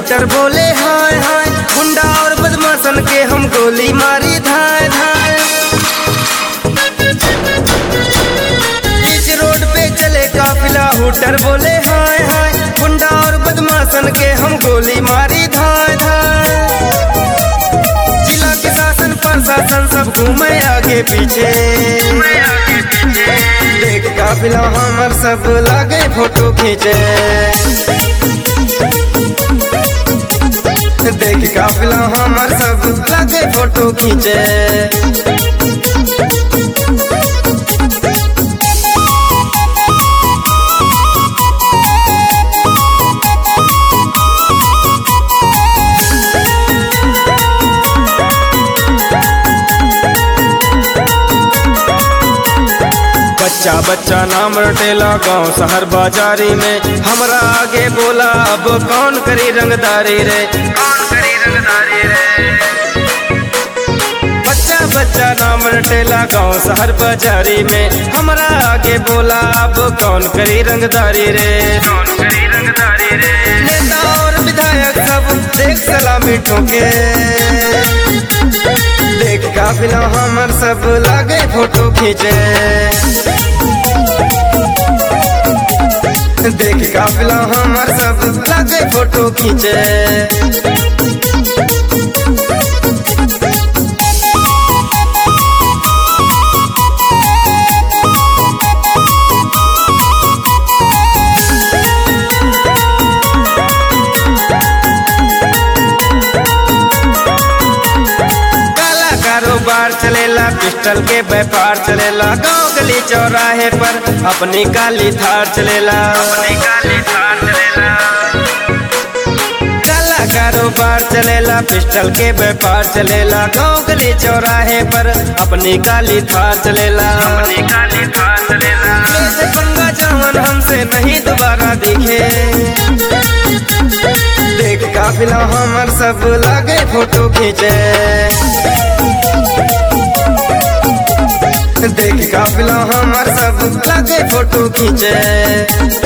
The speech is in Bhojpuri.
शूटर बोले हाय हाय गुंडा और बदमाशन के हम गोली मारी धाय धाय बीच रोड पे चले काफिला हुटर बोले हाय हाय गुंडा और बदमाशन के हम गोली मारी धाय धाय जिला के शासन प्रशासन सब घूमे आगे पीछे देख काफिला हमर सब लागे फोटो खींचे देख काफिला हमर सब लागे फोटो खींचे बच्चा बच्चा नाम रटेला गांव शहर बाजारी में हमरा आगे बोला अब कौन करी रंगदारी रे कौन करी रंगदारी रे बच्चा बच्चा नाम रटेला गांव शहर बाजारी में हमरा आगे बोला अब कौन करी रंगदारी रे कौन करी रंगदारी रे नेता और विधायक सब देख सलामी ठोके देख काफिला हमर सब लागे फोटो खींचे देख काफिला हमर सब लागे फोटो खींचे काला कारोबार चलेला पिस्टल के व्यापार चलेला गांव गली चौराहे पर अपनी काली थार चलेला अपनी काली थार चलेला काला कारोबार चलेला पिस्टल के व्यापार चलेला गांव गली चौराहे पर अपनी काली थार चलेला अपनी काली थार चलेला पंगा जवन हमसे नहीं दोबारा दिखे देख काफिला हमर सब लागे फोटो खींचे देख काफिला हमर सब लागे फोटो खींचे